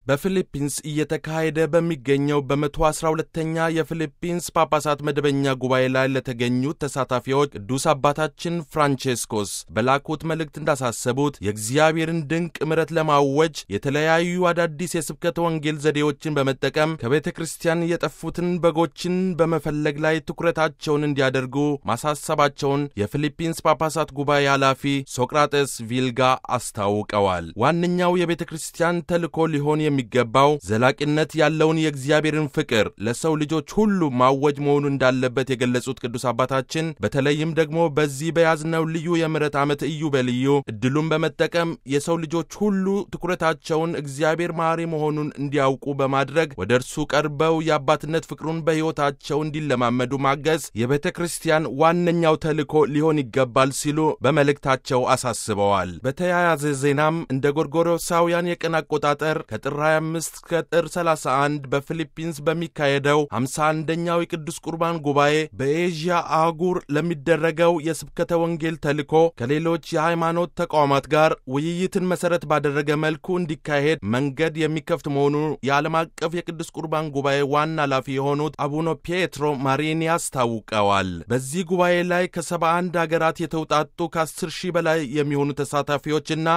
በፊሊፒንስ እየተካሄደ በሚገኘው በመቶ አስራ ሁለተኛ የፊሊፒንስ ጳጳሳት መደበኛ ጉባኤ ላይ ለተገኙት ተሳታፊዎች ቅዱስ አባታችን ፍራንቼስኮስ በላኩት መልእክት እንዳሳሰቡት የእግዚአብሔርን ድንቅ ምሕረት ለማወጅ የተለያዩ አዳዲስ የስብከተ ወንጌል ዘዴዎችን በመጠቀም ከቤተ ክርስቲያን የጠፉትን በጎችን በመፈለግ ላይ ትኩረታቸውን እንዲያደርጉ ማሳሰባቸውን የፊሊፒንስ ጳጳሳት ጉባኤ ኃላፊ ሶቅራጠስ ቪልጋ አስታውቀዋል። ዋነኛው የቤተ ክርስቲያን ተልእኮ ሊሆን የሚገባው ዘላቂነት ያለውን የእግዚአብሔርን ፍቅር ለሰው ልጆች ሁሉ ማወጅ መሆኑ እንዳለበት የገለጹት ቅዱስ አባታችን በተለይም ደግሞ በዚህ በያዝነው ልዩ የምሕረት ዓመት ኢዮቤልዩ እድሉን በመጠቀም የሰው ልጆች ሁሉ ትኩረታቸውን እግዚአብሔር መሐሪ መሆኑን እንዲያውቁ በማድረግ ወደ እርሱ ቀርበው የአባትነት ፍቅሩን በሕይወታቸው እንዲለማመዱ ማገዝ የቤተ ክርስቲያን ዋነኛው ተልእኮ ሊሆን ይገባል ሲሉ በመልእክታቸው አሳስበዋል። በተያያዘ ዜናም እንደ ጎርጎሮሳውያን የቀን አቆጣጠር ከጥር 25 እስከ ጥር 31 በፊሊፒንስ በሚካሄደው 51ኛው የቅዱስ ቁርባን ጉባኤ በኤዥያ አህጉር ለሚደረገው የስብከተ ወንጌል ተልእኮ ከሌሎች የሃይማኖት ተቋማት ጋር ውይይትን መሠረት ባደረገ መልኩ እንዲካሄድ መንገድ የሚከፍት መሆኑ የዓለም አቀፍ የቅዱስ ቁርባን ጉባኤ ዋና ኃላፊ የሆኑት አቡነ ፔትሮ ማሪኒ አስታውቀዋል። በዚህ ጉባኤ ላይ ከ71 ሀገራት የተውጣጡ ከ10 ሺህ በላይ የሚሆኑ ተሳታፊዎችና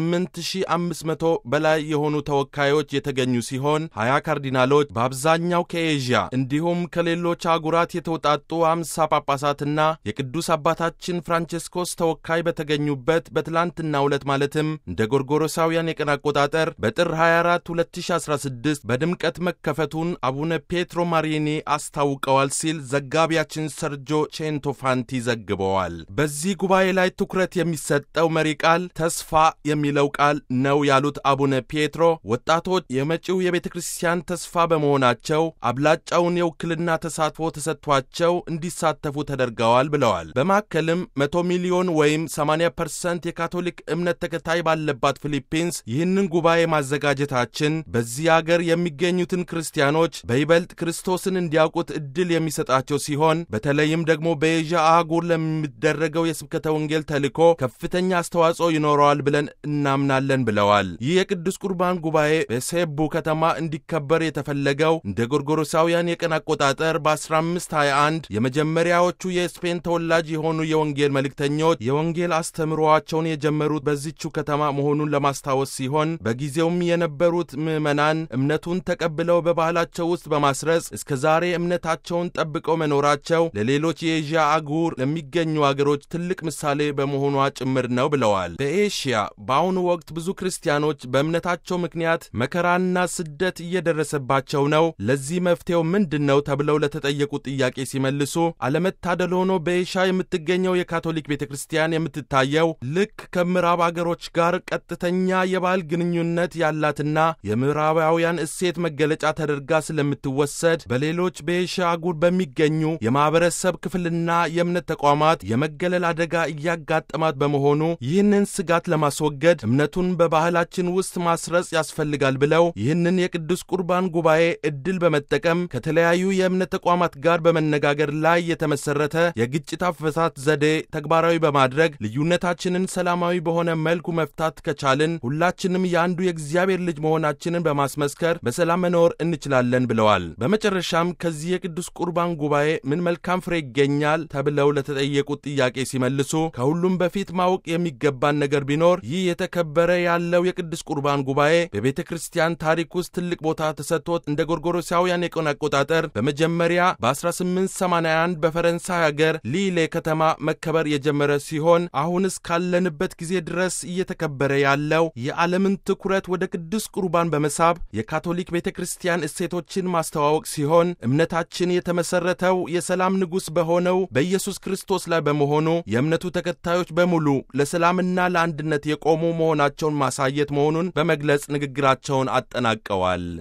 ከ8500 በላይ የሆኑ ተወካዮች የተገኙ ሲሆን 20 ካርዲናሎች በአብዛኛው ከኤዥያ እንዲሁም ከሌሎች አህጉራት የተውጣጡ 50 ጳጳሳትና የቅዱስ አባታችን ፍራንቼስኮስ ተወካይ በተገኙበት በትላንትናው ዕለት ማለትም እንደ ጎርጎሮሳውያን የቀን አቆጣጠር በጥር 24 2016 በድምቀት መከፈቱን አቡነ ፔትሮ ማሪኒ አስታውቀዋል ሲል ዘጋቢያችን ሰርጆ ቼንቶፋንቲ ዘግበዋል። በዚህ ጉባኤ ላይ ትኩረት የሚሰጠው መሪ ቃል ተስፋ የሚለው ቃል ነው ያሉት አቡነ ፔትሮ ወጣቶች የመጪው የቤተ ክርስቲያን ተስፋ በመሆናቸው አብላጫውን የውክልና ተሳትፎ ተሰጥቷቸው እንዲሳተፉ ተደርገዋል ብለዋል። በማከልም መቶ ሚሊዮን ወይም 80 ፐርሰንት የካቶሊክ እምነት ተከታይ ባለባት ፊሊፒንስ ይህንን ጉባኤ ማዘጋጀታችን በዚህ አገር የሚገኙትን ክርስቲያኖች በይበልጥ ክርስቶስን እንዲያውቁት እድል የሚሰጣቸው ሲሆን በተለይም ደግሞ በኤዥያ አህጉር ለሚደረገው የስብከተ ወንጌል ተልእኮ ከፍተኛ አስተዋጽኦ ይኖረዋል ብለን እናምናለን ብለዋል። ይህ የቅዱስ ቁርባን ጉባኤ በሴቡ ከተማ እንዲከበር የተፈለገው እንደ ጎርጎሮሳውያን የቀን አቆጣጠር በ1521 የመጀመሪያዎቹ የስፔን ተወላጅ የሆኑ የወንጌል መልእክተኞች የወንጌል አስተምሮዋቸውን የጀመሩት በዚቹ ከተማ መሆኑን ለማስታወስ ሲሆን በጊዜውም የነበሩት ምዕመናን እምነቱን ተቀብለው በባህላቸው ውስጥ በማስረጽ እስከ ዛሬ እምነታቸውን ጠብቀው መኖራቸው ለሌሎች የኤዥያ አህጉር ለሚገኙ አገሮች ትልቅ ምሳሌ በመሆኗ ጭምር ነው ብለዋል። በኤሽያ በአሁኑ ወቅት ብዙ ክርስቲያኖች በእምነታቸው ምክንያት መከራና ስደት እየደረሰባቸው ነው። ለዚህ መፍትሄው ምንድን ነው ተብለው ለተጠየቁት ጥያቄ ሲመልሱ አለመታደል ሆኖ በኤሽያ የምትገኘው የካቶሊክ ቤተ ክርስቲያን የምትታየው ልክ ከምዕራብ አገሮች ጋር ቀጥተኛ የባህል ግንኙነት ያላትና የምዕራባውያን እሴት መገለጫ ተደርጋ ስለምትወሰድ በሌሎች በኤሽያ አህጉር በሚገኙ የማኅበረሰብ ክፍልና የእምነት ተቋማት የመገለል አደጋ እያጋጠማት በመሆኑ ይህንን ስጋት ለማስወገድ እምነቱን በባህላችን ውስጥ ማስረጽ ያስፈልጋል ብለው ይህንን የቅዱስ ቁርባን ጉባኤ ዕድል በመጠቀም ከተለያዩ የእምነት ተቋማት ጋር በመነጋገር ላይ የተመሰረተ የግጭት አፈታት ዘዴ ተግባራዊ በማድረግ ልዩነታችንን ሰላማዊ በሆነ መልኩ መፍታት ከቻልን ሁላችንም የአንዱ የእግዚአብሔር ልጅ መሆናችንን በማስመስከር በሰላም መኖር እንችላለን ብለዋል። በመጨረሻም ከዚህ የቅዱስ ቁርባን ጉባኤ ምን መልካም ፍሬ ይገኛል ተብለው ለተጠየቁት ጥያቄ ሲመልሱ ከሁሉም በፊት ማወቅ የሚገባን ነገር ቢኖር ይህ የተከበረ ያለው የቅዱስ ቁርባን ጉባኤ በቤተ ክርስቲያን ታሪክ ውስጥ ትልቅ ቦታ ተሰጥቶት እንደ ጎርጎሮሳውያን የቀን አቆጣጠር በመጀመሪያ በ1881 በፈረንሳይ ሀገር ሊሌ ከተማ መከበር የጀመረ ሲሆን አሁን እስካለንበት ጊዜ ድረስ እየተከበረ ያለው የዓለምን ትኩረት ወደ ቅዱስ ቁርባን በመሳብ የካቶሊክ ቤተ ክርስቲያን እሴቶችን ማስተዋወቅ ሲሆን እምነታችን የተመሠረተው የሰላም ንጉሥ በሆነው በኢየሱስ ክርስቶስ ላይ በመሆኑ የእምነቱ ተከታዮች በሙሉ ለሰላምና ለአንድነት የቆሙ መሆናቸውን ማሳየት መሆኑን በመግለጽ ንግግራቸውን አጠናቀዋል።